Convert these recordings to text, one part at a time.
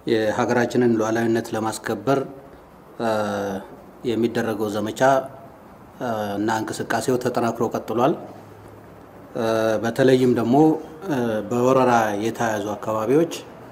የሀገራችንን ሉዓላዊነት ለማስከበር የሚደረገው ዘመቻ እና እንቅስቃሴው ተጠናክሮ ቀጥሏል። በተለይም ደግሞ በወረራ የተያዙ አካባቢዎች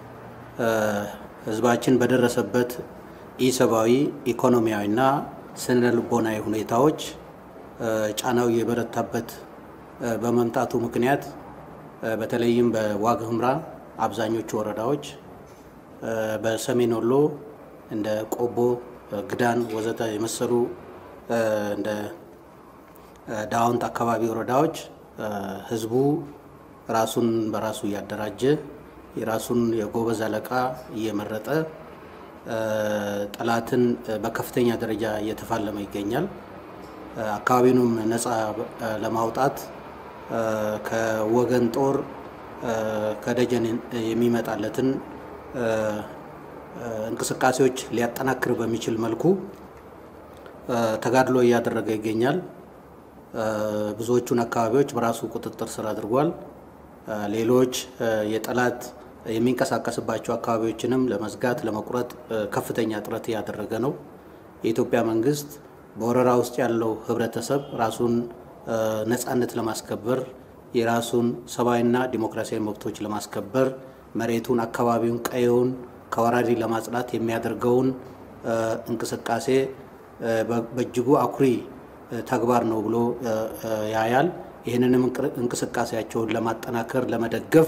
ህዝባችን በደረሰበት ኢሰብአዊ፣ ኢኮኖሚያዊና ስነ ልቦናዊ ሁኔታዎች ጫናው የበረታበት በመምጣቱ ምክንያት በተለይም በዋግ ኽምራ አብዛኞቹ ወረዳዎች በሰሜን ወሎ እንደ ቆቦ፣ ግዳን ወዘተ የመሰሉ እንደ ዳውንት አካባቢ ወረዳዎች ህዝቡ ራሱን በራሱ እያደራጀ የራሱን የጎበዝ አለቃ እየመረጠ ጠላትን በከፍተኛ ደረጃ እየተፋለመ ይገኛል። አካባቢውንም ነፃ ለማውጣት ከወገን ጦር ከደጀን የሚመጣለትን እንቅስቃሴዎች ሊያጠናክር በሚችል መልኩ ተጋድሎ እያደረገ ይገኛል። ብዙዎቹን አካባቢዎች በራሱ ቁጥጥር ስር አድርጓል። ሌሎች የጠላት የሚንቀሳቀስባቸው አካባቢዎችንም ለመዝጋት ለመቁረጥ ከፍተኛ ጥረት እያደረገ ነው። የኢትዮጵያ መንግስት በወረራ ውስጥ ያለው ህብረተሰብ ራሱን ነፃነት ለማስከበር የራሱን ሰብአዊና ዲሞክራሲያዊ መብቶች ለማስከበር መሬቱን፣ አካባቢውን፣ ቀየውን ከወራሪ ለማጽዳት የሚያደርገውን እንቅስቃሴ በእጅጉ አኩሪ ተግባር ነው ብሎ ያያል። ይህንንም እንቅስቃሴያቸውን ለማጠናከር ለመደገፍ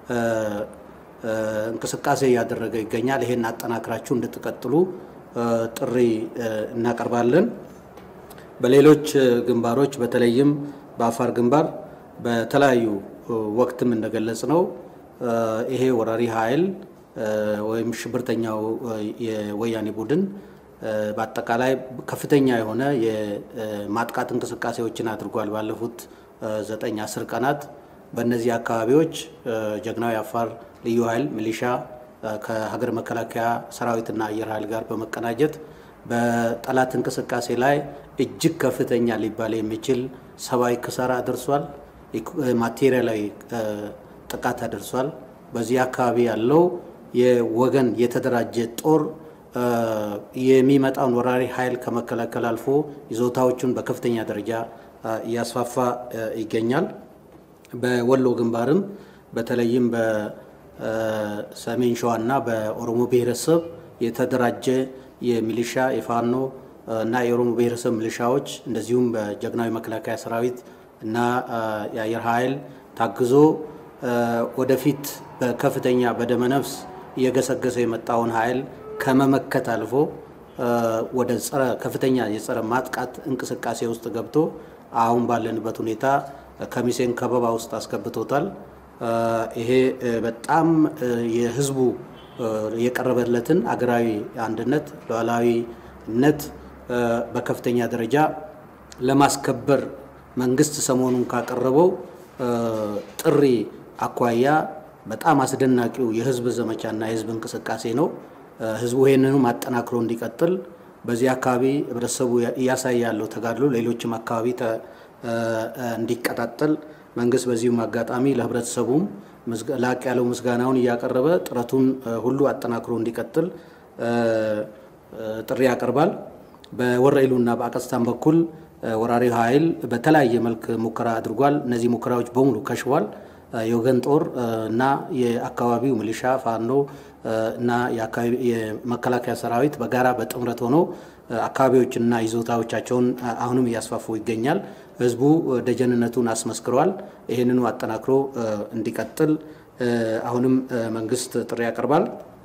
እንቅስቃሴ እያደረገ ይገኛል። ይሄን አጠናክራችሁ እንድትቀጥሉ ጥሪ እናቀርባለን። በሌሎች ግንባሮች በተለይም በአፋር ግንባር በተለያዩ ወቅትም እንደገለጽ ነው ይሄ ወራሪ ኃይል ወይም ሽብርተኛው የወያኔ ቡድን በአጠቃላይ ከፍተኛ የሆነ የማጥቃት እንቅስቃሴዎችን አድርጓል። ባለፉት ዘጠኝ አስር ቀናት በእነዚህ አካባቢዎች ጀግናዊ አፋር ልዩ ኃይል ሚሊሻ ከሀገር መከላከያ ሰራዊትና አየር ኃይል ጋር በመቀናጀት በጠላት እንቅስቃሴ ላይ እጅግ ከፍተኛ ሊባል የሚችል ሰብአዊ ክሳራ አድርሷል። ማቴሪያላዊ ጥቃት አድርሷል። በዚህ አካባቢ ያለው የወገን የተደራጀ ጦር የሚመጣውን ወራሪ ኃይል ከመከላከል አልፎ ይዞታዎቹን በከፍተኛ ደረጃ እያስፋፋ ይገኛል። በወሎ ግንባርም በተለይም በሰሜን ሸዋ እና በኦሮሞ ብሔረሰብ የተደራጀ የሚሊሻ የፋኖ እና የኦሮሞ ብሔረሰብ ሚሊሻዎች እንደዚሁም በጀግናዊ መከላከያ ሰራዊት እና የአየር ኃይል ታግዞ ወደፊት በከፍተኛ በደመነፍስ እየገሰገሰ የመጣውን ኃይል ከመመከት አልፎ ወደ ጸረ ከፍተኛ የጸረ ማጥቃት እንቅስቃሴ ውስጥ ገብቶ አሁን ባለንበት ሁኔታ ከሚሴን ከበባ ውስጥ አስገብቶታል። ይሄ በጣም የህዝቡ የቀረበለትን አገራዊ አንድነት ሉዓላዊነት በከፍተኛ ደረጃ ለማስከበር መንግስት ሰሞኑን ካቀረበው ጥሪ አኳያ በጣም አስደናቂው የህዝብ ዘመቻና የህዝብ እንቅስቃሴ ነው። ህዝቡ ይህንንም አጠናክሮ እንዲቀጥል በዚህ አካባቢ ህብረተሰቡ እያሳየ ያለው ተጋድሎ ሌሎችም አካባቢ እንዲቀጣጠል መንግስት በዚሁም አጋጣሚ ለህብረተሰቡም ላቅ ያለው ምስጋናውን እያቀረበ ጥረቱን ሁሉ አጠናክሮ እንዲቀጥል ጥሪ ያቀርባል። በወረኢሉና በአቀስታን በኩል ወራሪው ኃይል በተለያየ መልክ ሙከራ አድርጓል። እነዚህ ሙከራዎች በሙሉ ከሽፏል። የወገን ጦር እና የአካባቢው ሚሊሻ ፋኖ እና የመከላከያ ሰራዊት በጋራ በጥምረት ሆኖ አካባቢዎችንና ይዞታዎቻቸውን አሁንም እያስፋፉ ይገኛል። ህዝቡ ደጀንነቱን አስመስክሯል። ይህንኑ አጠናክሮ እንዲቀጥል አሁንም መንግስት ጥሪ ያቀርባል።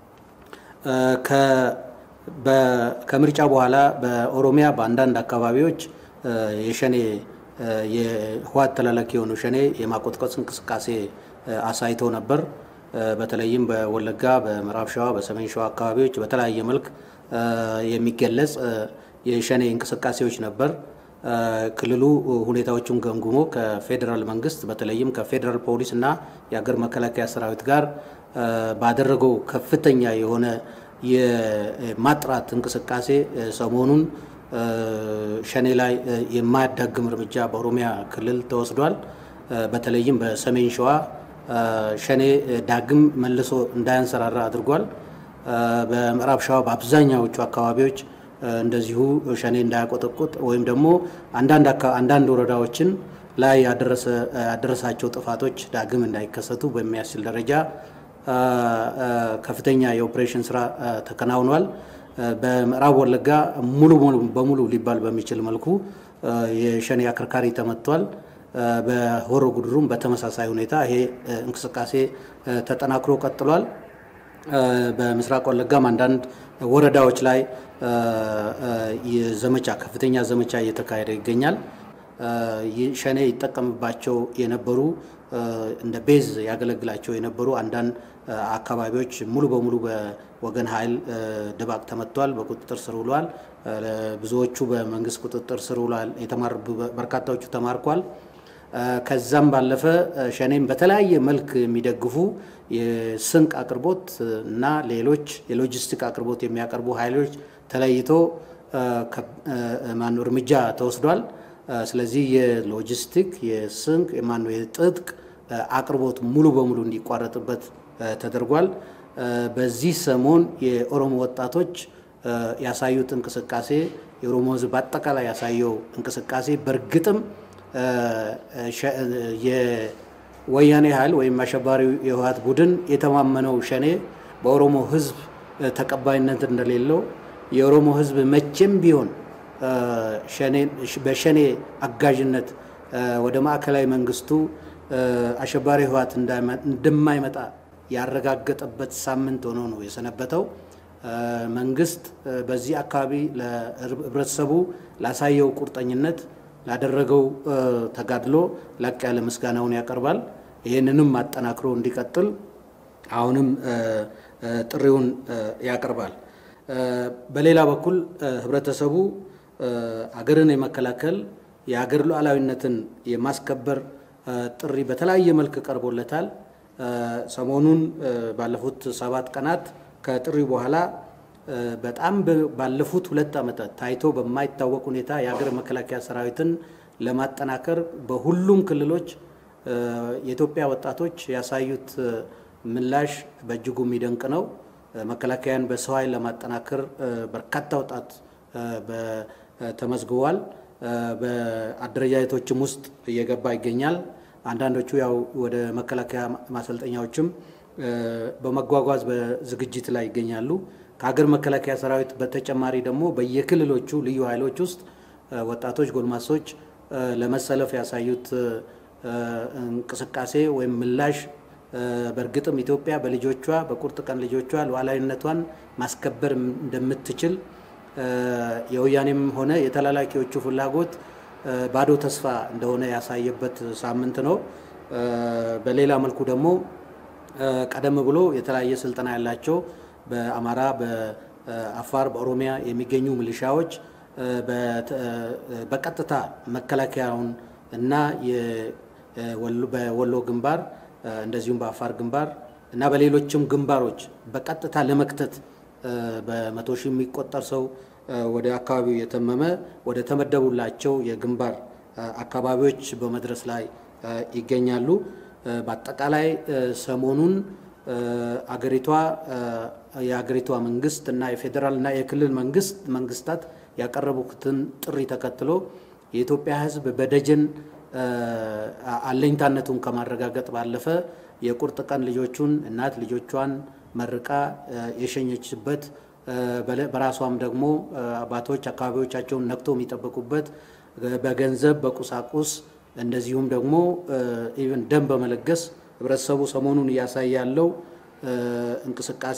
ከምርጫ በኋላ በኦሮሚያ በአንዳንድ አካባቢዎች የሸኔ የህወሓት ተላላኪ የሆኑ ሸኔ የማቆጥቆጥ እንቅስቃሴ አሳይተው ነበር። በተለይም በወለጋ፣ በምዕራብ ሸዋ፣ በሰሜን ሸዋ አካባቢዎች በተለያየ መልክ የሚገለጽ የሸኔ እንቅስቃሴዎች ነበር። ክልሉ ሁኔታዎቹን ገምግሞ ከፌዴራል መንግስት በተለይም ከፌዴራል ፖሊስ እና የሀገር መከላከያ ሰራዊት ጋር ባደረገው ከፍተኛ የሆነ የማጥራት እንቅስቃሴ ሰሞኑን ሸኔ ላይ የማያዳግም እርምጃ በኦሮሚያ ክልል ተወስዷል። በተለይም በሰሜን ሸዋ ሸኔ ዳግም መልሶ እንዳያንሰራራ አድርጓል። በምዕራብ ሸዋ በአብዛኛዎቹ አካባቢዎች እንደዚሁ ሸኔ እንዳያቆጠቁጥ ወይም ደግሞ አንዳንድ ወረዳዎችን ላይ ያደረሳቸው ጥፋቶች ዳግም እንዳይከሰቱ በሚያስችል ደረጃ ከፍተኛ የኦፕሬሽን ስራ ተከናውኗል። በምዕራብ ወለጋ ሙሉ በሙሉ ሊባል በሚችል መልኩ የሸኔ አከርካሪ ተመቷል። በሆሮ ጉድሩም በተመሳሳይ ሁኔታ ይሄ እንቅስቃሴ ተጠናክሮ ቀጥሏል። በምስራቅ ወለጋም አንዳንድ ወረዳዎች ላይ ዘመቻ ከፍተኛ ዘመቻ እየተካሄደ ይገኛል። ሸኔ ይጠቀምባቸው የነበሩ እንደ ቤዝ ያገለግላቸው የነበሩ አንዳንድ አካባቢዎች ሙሉ በሙሉ በወገን ኃይል ድባቅ ተመቷል፣ በቁጥጥር ስር ውሏል። ብዙዎቹ በመንግስት ቁጥጥር ስር ውሏል። በርካታዎቹ ተማርኳል። ከዛም ባለፈ ሸኔም በተለያየ መልክ የሚደግፉ የስንቅ አቅርቦት እና ሌሎች የሎጂስቲክ አቅርቦት የሚያቀርቡ ኃይሎች ተለይቶ ማነው እርምጃ ተወስዷል። ስለዚህ የሎጂስቲክ የስንቅ ማነው የትጥቅ አቅርቦት ሙሉ በሙሉ እንዲቋረጥበት ተደርጓል። በዚህ ሰሞን የኦሮሞ ወጣቶች ያሳዩት እንቅስቃሴ የኦሮሞ ሕዝብ በአጠቃላይ ያሳየው እንቅስቃሴ በእርግጥም የወያኔ ኃይል ወይም አሸባሪው የህወሓት ቡድን የተማመነው ሸኔ በኦሮሞ ሕዝብ ተቀባይነት እንደሌለው የኦሮሞ ሕዝብ መቼም ቢሆን በሸኔ አጋዥነት ወደ ማዕከላዊ መንግስቱ አሸባሪ ህወሓት እንደማይመጣ ያረጋገጠበት ሳምንት ሆኖ ነው የሰነበተው። መንግስት በዚህ አካባቢ ለህብረተሰቡ ላሳየው ቁርጠኝነት ላደረገው ተጋድሎ ላቅ ያለ ምስጋናውን ያቀርባል። ይህንንም አጠናክሮ እንዲቀጥል አሁንም ጥሪውን ያቀርባል። በሌላ በኩል ህብረተሰቡ አገርን የመከላከል የአገር ሉዓላዊነትን የማስከበር ጥሪ በተለያየ መልክ ቀርቦለታል። ሰሞኑን ባለፉት ሰባት ቀናት ከጥሪው በኋላ በጣም ባለፉት ሁለት ዓመታት ታይቶ በማይታወቅ ሁኔታ የሀገር መከላከያ ሰራዊትን ለማጠናከር በሁሉም ክልሎች የኢትዮጵያ ወጣቶች ያሳዩት ምላሽ በእጅጉ የሚደንቅ ነው። መከላከያን በሰው ኃይል ለማጠናከር በርካታ ወጣት ተመዝግቧል። በአደረጃጀቶችም ውስጥ እየገባ ይገኛል። አንዳንዶቹ ያው ወደ መከላከያ ማሰልጠኛዎችም በመጓጓዝ በዝግጅት ላይ ይገኛሉ። ከሀገር መከላከያ ሰራዊት በተጨማሪ ደግሞ በየክልሎቹ ልዩ ኃይሎች ውስጥ ወጣቶች፣ ጎልማሶች ለመሰለፍ ያሳዩት እንቅስቃሴ ወይም ምላሽ በእርግጥም ኢትዮጵያ በልጆቿ በቁርጥ ቀን ልጆቿ ሉዓላዊነቷን ማስከበር እንደምትችል የወያኔም ሆነ የተላላኪዎቹ ፍላጎት ባዶ ተስፋ እንደሆነ ያሳየበት ሳምንት ነው። በሌላ መልኩ ደግሞ ቀደም ብሎ የተለያየ ስልጠና ያላቸው በአማራ፣ በአፋር፣ በኦሮሚያ የሚገኙ ሚሊሻዎች በቀጥታ መከላከያውን እና በወሎ ግንባር እንደዚሁም በአፋር ግንባር እና በሌሎችም ግንባሮች በቀጥታ ለመክተት በመቶ ሺህ የሚቆጠር ሰው ወደ አካባቢው የተመመ ወደ ተመደቡላቸው የግንባር አካባቢዎች በመድረስ ላይ ይገኛሉ። በአጠቃላይ ሰሞኑን አገሪቷ የአገሪቷ መንግስት እና የፌዴራል እና የክልል መንግስት መንግስታት ያቀረቡትን ጥሪ ተከትሎ የኢትዮጵያ ሕዝብ በደጀን አለኝታነቱን ከማረጋገጥ ባለፈ የቁርጥ ቀን ልጆቹን እናት ልጆቿን መርቃ የሸኘችበት በራሷም ደግሞ አባቶች አካባቢዎቻቸውን ነክቶ የሚጠብቁበት በገንዘብ በቁሳቁስ እንደዚሁም ደግሞ ኢቨን ደም በመለገስ ህብረተሰቡ ሰሞኑን እያሳየ ያለው እንቅስቃሴ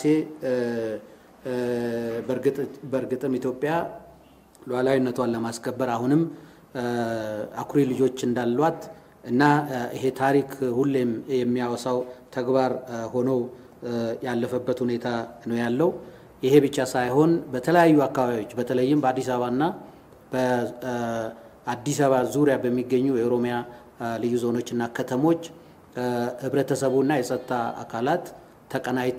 በእርግጥም ኢትዮጵያ ሉዓላዊነቷን ለማስከበር አሁንም አኩሪ ልጆች እንዳሏት እና ይሄ ታሪክ ሁሌም የሚያወሳው ተግባር ሆኖ ያለፈበት ሁኔታ ነው ያለው። ይሄ ብቻ ሳይሆን በተለያዩ አካባቢዎች በተለይም በአዲስ አበባና በአዲስ አበባ ዙሪያ በሚገኙ የኦሮሚያ ልዩ ዞኖችና ከተሞች ህብረተሰቡና የጸጥታ አካላት ተቀናይቶ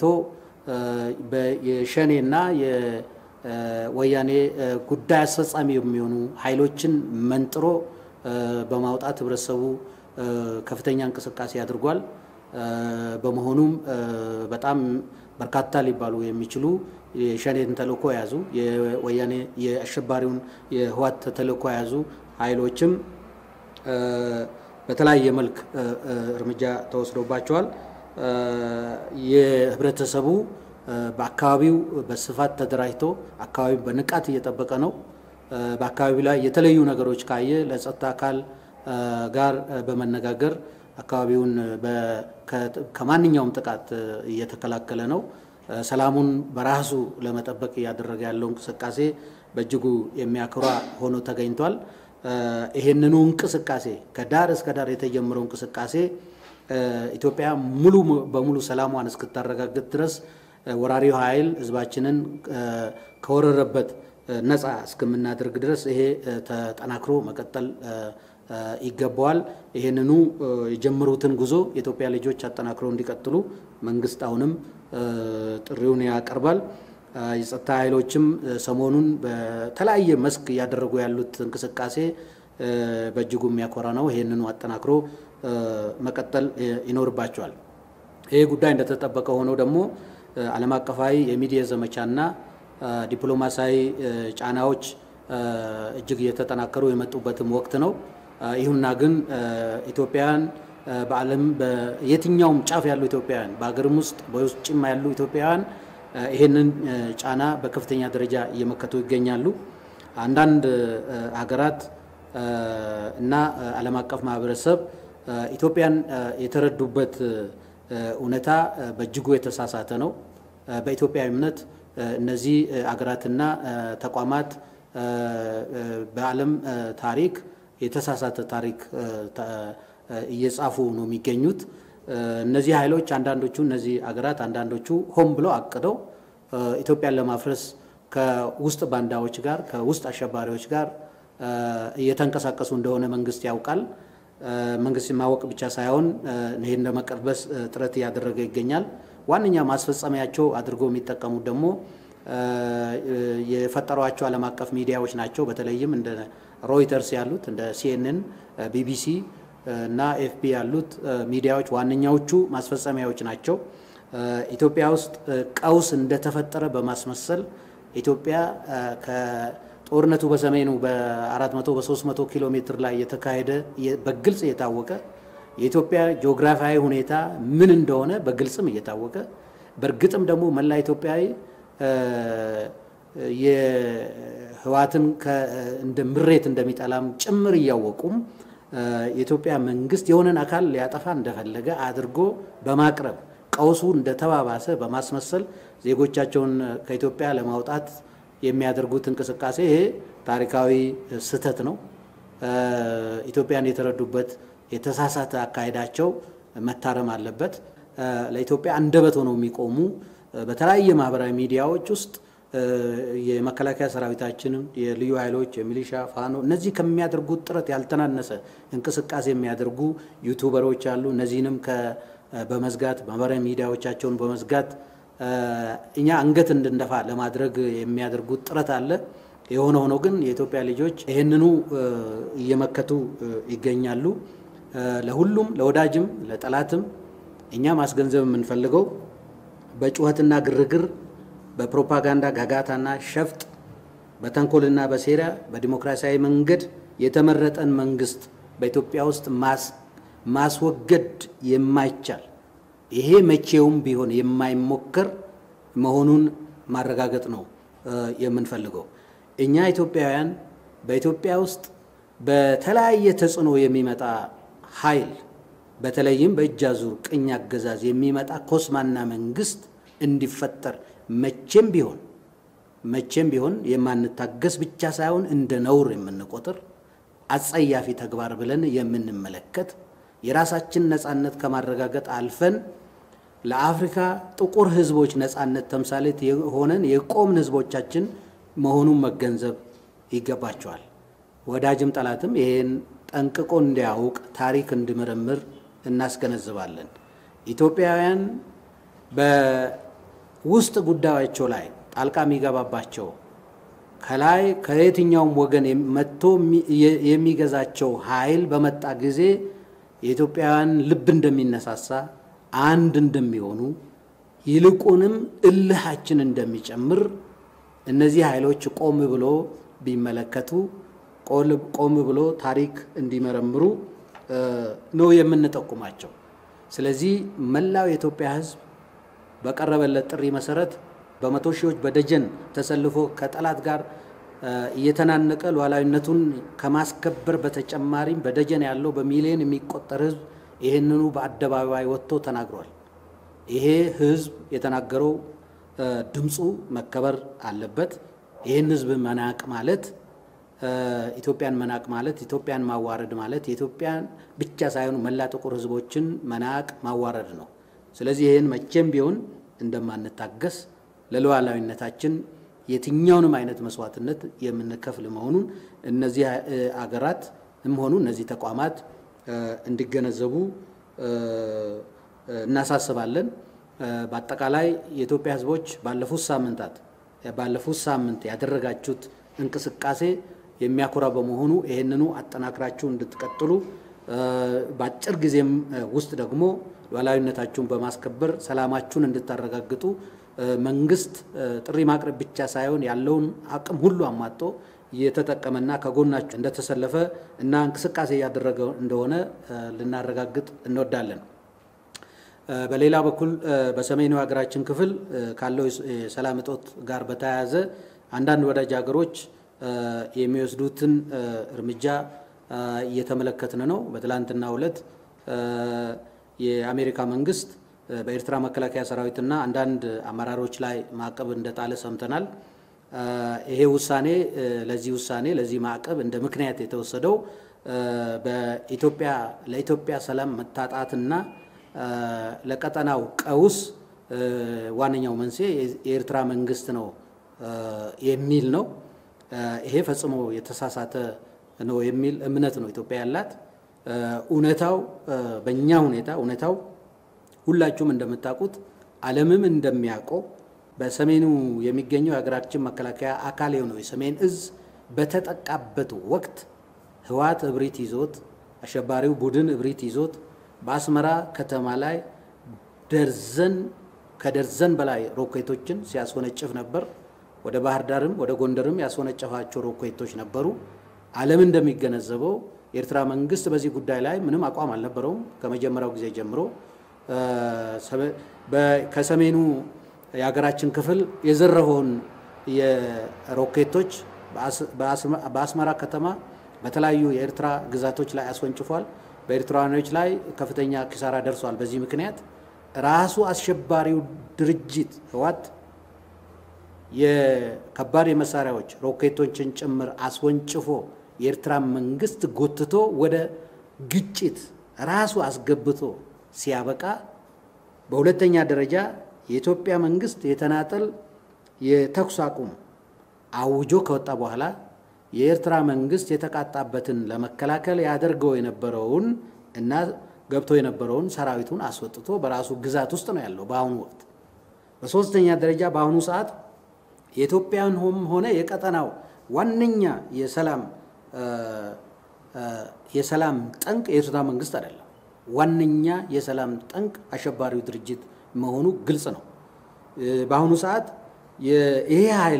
የሸኔና የወያኔ ጉዳይ አስፈጻሚ የሚሆኑ ኃይሎችን መንጥሮ በማውጣት ህብረተሰቡ ከፍተኛ እንቅስቃሴ አድርጓል። በመሆኑም በጣም በርካታ ሊባሉ የሚችሉ የሸኔን ተልእኮ የያዙ የወያኔ የአሸባሪውን የህዋት ተልእኮ የያዙ ኃይሎችም በተለያየ መልክ እርምጃ ተወስዶባቸዋል። የህብረተሰቡ በአካባቢው በስፋት ተደራጅቶ አካባቢው በንቃት እየጠበቀ ነው። በአካባቢው ላይ የተለዩ ነገሮች ካየ ለጸጥታ አካል ጋር በመነጋገር አካባቢውን ከማንኛውም ጥቃት እየተከላከለ ነው። ሰላሙን በራሱ ለመጠበቅ እያደረገ ያለው እንቅስቃሴ በእጅጉ የሚያኮራ ሆኖ ተገኝቷል። ይሄንኑ እንቅስቃሴ ከዳር እስከ ዳር የተጀመረው እንቅስቃሴ ኢትዮጵያ ሙሉ በሙሉ ሰላሟን እስክታረጋግጥ ድረስ ወራሪው ኃይል ህዝባችንን ከወረረበት ነፃ እስከምናደርግ ድረስ ይሄ ተጠናክሮ መቀጠል ይገባዋል። ይህንኑ የጀመሩትን ጉዞ የኢትዮጵያ ልጆች አጠናክረው እንዲቀጥሉ መንግስት አሁንም ጥሪውን ያቀርባል። የጸጥታ ኃይሎችም ሰሞኑን በተለያየ መስክ እያደረጉ ያሉት እንቅስቃሴ በእጅጉ የሚያኮራ ነው። ይህንኑ አጠናክሮ መቀጠል ይኖርባቸዋል። ይህ ጉዳይ እንደተጠበቀ ሆነው ደግሞ ዓለም አቀፋዊ የሚዲያ ዘመቻና ዲፕሎማሲያዊ ጫናዎች እጅግ እየተጠናከሩ የመጡበትም ወቅት ነው። ይሁንና ግን ኢትዮጵያውያን በዓለም በየትኛውም ጫፍ ያሉ ኢትዮጵያውያን በሀገርም ውስጥ በውጭም ያሉ ኢትዮጵያውያን ይህንን ጫና በከፍተኛ ደረጃ እየመከቱ ይገኛሉ። አንዳንድ ሀገራት እና ዓለም አቀፍ ማህበረሰብ ኢትዮጵያን የተረዱበት እውነታ በእጅጉ የተሳሳተ ነው። በኢትዮጵያ እምነት እነዚህ አገራትና ተቋማት በዓለም ታሪክ የተሳሳተ ታሪክ እየጻፉ ነው የሚገኙት። እነዚህ ኃይሎች አንዳንዶቹ እነዚህ አገራት አንዳንዶቹ ሆን ብለው አቅደው ኢትዮጵያን ለማፍረስ ከውስጥ ባንዳዎች ጋር ከውስጥ አሸባሪዎች ጋር እየተንቀሳቀሱ እንደሆነ መንግስት ያውቃል። መንግስት ማወቅ ብቻ ሳይሆን ይህን ለመቀልበስ ጥረት እያደረገ ይገኛል። ዋነኛ ማስፈጸሚያቸው አድርገው የሚጠቀሙት ደግሞ የፈጠሯቸው ዓለም አቀፍ ሚዲያዎች ናቸው። በተለይም እንደ ሮይተርስ ያሉት እንደ ሲኤንኤን፣ ቢቢሲ እና ኤፍፒ ያሉት ሚዲያዎች ዋነኛዎቹ ማስፈጸሚያዎች ናቸው። ኢትዮጵያ ውስጥ ቀውስ እንደተፈጠረ በማስመሰል ኢትዮጵያ ከጦርነቱ በሰሜኑ በ400 በ300 ኪሎ ሜትር ላይ የተካሄደ በግልጽ የታወቀ የኢትዮጵያ ጂኦግራፊያዊ ሁኔታ ምን እንደሆነ በግልጽም እየታወቀ በእርግጥም ደግሞ መላ ኢትዮጵያዊ የህዋትን እንደ ምሬት እንደሚጠላም ጭምር እያወቁም የኢትዮጵያ መንግስት የሆነን አካል ሊያጠፋ እንደፈለገ አድርጎ በማቅረብ ቀውሱ እንደተባባሰ በማስመሰል ዜጎቻቸውን ከኢትዮጵያ ለማውጣት የሚያደርጉት እንቅስቃሴ ይሄ ታሪካዊ ስህተት ነው። ኢትዮጵያን የተረዱበት የተሳሳተ አካሄዳቸው መታረም አለበት። ለኢትዮጵያ አንደበት ሆነው የሚቆሙ በተለያየ ማህበራዊ ሚዲያዎች ውስጥ የመከላከያ ሰራዊታችንን፣ የልዩ ኃይሎች፣ የሚሊሻ ፋኖ እነዚህ ከሚያደርጉት ጥረት ያልተናነሰ እንቅስቃሴ የሚያደርጉ ዩቱበሮች አሉ። እነዚህንም በመዝጋት ማህበራዊ ሚዲያዎቻቸውን በመዝጋት እኛ አንገት እንድንደፋ ለማድረግ የሚያደርጉት ጥረት አለ። የሆነ ሆኖ ግን የኢትዮጵያ ልጆች ይህንኑ እየመከቱ ይገኛሉ። ለሁሉም ለወዳጅም ለጠላትም እኛ ማስገንዘብ የምንፈልገው በጩኸትና ግርግር በፕሮፓጋንዳ ጋጋታና ሸፍጥ በተንኮልና በሴራ በዲሞክራሲያዊ መንገድ የተመረጠን መንግስት በኢትዮጵያ ውስጥ ማስወገድ የማይቻል ይሄ መቼውም ቢሆን የማይሞከር መሆኑን ማረጋገጥ ነው የምንፈልገው። እኛ ኢትዮጵያውያን በኢትዮጵያ ውስጥ በተለያየ ተጽዕኖ የሚመጣ ኃይል በተለይም በእጅ አዙር ቅኝ አገዛዝ የሚመጣ ኮስማና መንግስት እንዲፈጠር መቼም ቢሆን መቼም ቢሆን የማንታገስ ብቻ ሳይሆን እንደ ነውር የምንቆጥር አጸያፊ ተግባር ብለን የምንመለከት የራሳችን ነፃነት ከማረጋገጥ አልፈን ለአፍሪካ ጥቁር ህዝቦች ነፃነት ተምሳሌት የሆነን የቆምን ህዝቦቻችን መሆኑን መገንዘብ ይገባቸዋል። ወዳጅም ጠላትም ይሄን ጠንቅቆ እንዲያውቅ ታሪክ እንዲመረምር እናስገነዝባለን። ኢትዮጵያውያን በውስጥ ጉዳያቸው ላይ ጣልቃ የሚገባባቸው ከላይ ከየትኛውም ወገን መጥቶ የሚገዛቸው ኃይል በመጣ ጊዜ የኢትዮጵያውያን ልብ እንደሚነሳሳ አንድ እንደሚሆኑ ይልቁንም እልሃችን እንደሚጨምር እነዚህ ኃይሎች ቆም ብሎ ቢመለከቱ ቆም ብሎ ታሪክ እንዲመረምሩ ነው የምንጠቁማቸው። ስለዚህ መላው የኢትዮጵያ ሕዝብ በቀረበለት ጥሪ መሰረት በመቶ ሺዎች በደጀን ተሰልፎ ከጠላት ጋር እየተናነቀ ሉዓላዊነቱን ከማስከበር በተጨማሪም በደጀን ያለው በሚሊዮን የሚቆጠር ሕዝብ ይህንኑ በአደባባይ ወጥቶ ተናግሯል። ይሄ ሕዝብ የተናገረው ድምፁ መከበር አለበት። ይህን ሕዝብ መናቅ ማለት ኢትዮጵያን መናቅ ማለት ኢትዮጵያን ማዋረድ ማለት የኢትዮጵያን ብቻ ሳይሆኑ መላ ጥቁር ሕዝቦችን መናቅ ማዋረድ ነው። ስለዚህ ይህን መቼም ቢሆን እንደማንታገስ ለሉዓላዊነታችን የትኛውንም አይነት መስዋዕትነት የምንከፍል መሆኑን እነዚህ አገራትም ሆኑ እነዚህ ተቋማት እንዲገነዘቡ እናሳስባለን። በአጠቃላይ የኢትዮጵያ ሕዝቦች ባለፉት ሳምንታት ባለፉት ሳምንት ያደረጋችሁት እንቅስቃሴ የሚያኮራ በመሆኑ ይህንኑ አጠናክራችሁ እንድትቀጥሉ በአጭር ጊዜም ውስጥ ደግሞ ሉዓላዊነታችሁን በማስከበር ሰላማችሁን እንድታረጋግጡ መንግስት ጥሪ ማቅረብ ብቻ ሳይሆን ያለውን አቅም ሁሉ አሟጦ እየተጠቀመና ከጎናችሁ እንደተሰለፈ እና እንቅስቃሴ እያደረገ እንደሆነ ልናረጋግጥ እንወዳለን። በሌላ በኩል በሰሜኑ ሀገራችን ክፍል ካለው የሰላም እጦት ጋር በተያያዘ አንዳንድ ወዳጅ ሀገሮች የሚወስዱትን እርምጃ እየተመለከትን ነው። በትላንትናው ዕለት የአሜሪካ መንግስት በኤርትራ መከላከያ ሰራዊትና አንዳንድ አመራሮች ላይ ማዕቀብ እንደጣለ ሰምተናል። ይሄ ውሳኔ ለዚህ ውሳኔ ለዚህ ማዕቀብ እንደ ምክንያት የተወሰደው በኢትዮጵያ ለኢትዮጵያ ሰላም መታጣትና ለቀጠናው ቀውስ ዋነኛው መንስኤ የኤርትራ መንግስት ነው የሚል ነው። ይሄ ፈጽሞ የተሳሳተ ነው የሚል እምነት ነው ኢትዮጵያ ያላት። እውነታው በእኛ ሁኔታ እውነታው ሁላችሁም እንደምታውቁት ዓለምም እንደሚያውቀው በሰሜኑ የሚገኘው የሀገራችን መከላከያ አካል የሆነው የሰሜን እዝ በተጠቃበት ወቅት ህወሓት እብሪት ይዞት አሸባሪው ቡድን እብሪት ይዞት በአስመራ ከተማ ላይ ደርዘን ከደርዘን በላይ ሮኬቶችን ሲያስወነጭፍ ነበር። ወደ ባህር ዳርም ወደ ጎንደርም ያስወነጨፋቸው ሮኬቶች ነበሩ። ዓለም እንደሚገነዘበው የኤርትራ መንግስት በዚህ ጉዳይ ላይ ምንም አቋም አልነበረውም። ከመጀመሪያው ጊዜ ጀምሮ ከሰሜኑ የሀገራችን ክፍል የዘረፈውን የሮኬቶች በአስመራ ከተማ በተለያዩ የኤርትራ ግዛቶች ላይ አስወንጭፏል። በኤርትራውያኖች ላይ ከፍተኛ ኪሳራ ደርሷል። በዚህ ምክንያት ራሱ አሸባሪው ድርጅት ህወሓት የከባድ የመሳሪያዎች ሮኬቶችን ጭምር አስወንጭፎ የኤርትራ መንግስት ጎትቶ ወደ ግጭት ራሱ አስገብቶ ሲያበቃ፣ በሁለተኛ ደረጃ የኢትዮጵያ መንግስት የተናጠል የተኩስ አቁም አውጆ ከወጣ በኋላ የኤርትራ መንግስት የተቃጣበትን ለመከላከል ያደርገው የነበረውን እና ገብቶ የነበረውን ሰራዊቱን አስወጥቶ በራሱ ግዛት ውስጥ ነው ያለው በአሁኑ ወቅት። በሶስተኛ ደረጃ በአሁኑ ሰዓት የኢትዮጵያን ሆነ የቀጠናው ዋነኛ የሰላም የሰላም ጠንቅ የኤርትራ መንግስት አይደለም። ዋነኛ የሰላም ጠንቅ አሸባሪው ድርጅት መሆኑ ግልጽ ነው። በአሁኑ ሰዓት ይሄ ኃይል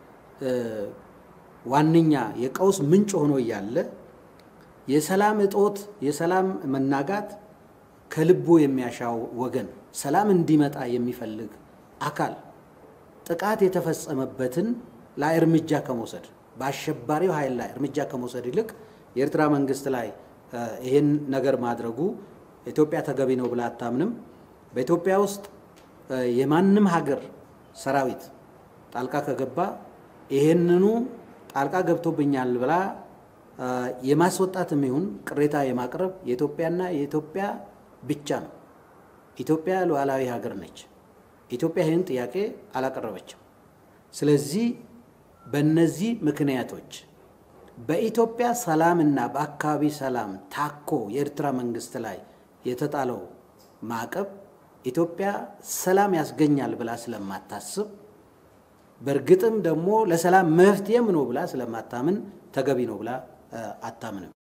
ዋነኛ የቀውስ ምንጭ ሆኖ እያለ የሰላም እጦት፣ የሰላም መናጋት ከልቡ የሚያሻው ወገን ሰላም እንዲመጣ የሚፈልግ አካል ጥቃት የተፈጸመበትን ላይ እርምጃ ከመውሰድ በአሸባሪው ኃይል ላይ እርምጃ ከመውሰድ ይልቅ የኤርትራ መንግስት ላይ ይህን ነገር ማድረጉ ኢትዮጵያ ተገቢ ነው ብላ አታምንም። በኢትዮጵያ ውስጥ የማንም ሀገር ሰራዊት ጣልቃ ከገባ ይህንኑ ጣልቃ ገብቶብኛል ብላ የማስወጣትም ይሁን ቅሬታ የማቅረብ የኢትዮጵያና የኢትዮጵያ ብቻ ነው። ኢትዮጵያ ሉዓላዊ ሀገር ነች። ኢትዮጵያ ይህን ጥያቄ አላቀረበችም። ስለዚህ በእነዚህ ምክንያቶች በኢትዮጵያ ሰላምና በአካባቢ ሰላም ታኮ የኤርትራ መንግስት ላይ የተጣለው ማዕቀብ ኢትዮጵያ ሰላም ያስገኛል ብላ ስለማታስብ በእርግጥም ደግሞ ለሰላም መፍትሄም ነው ብላ ስለማታምን ተገቢ ነው ብላ አታምንም።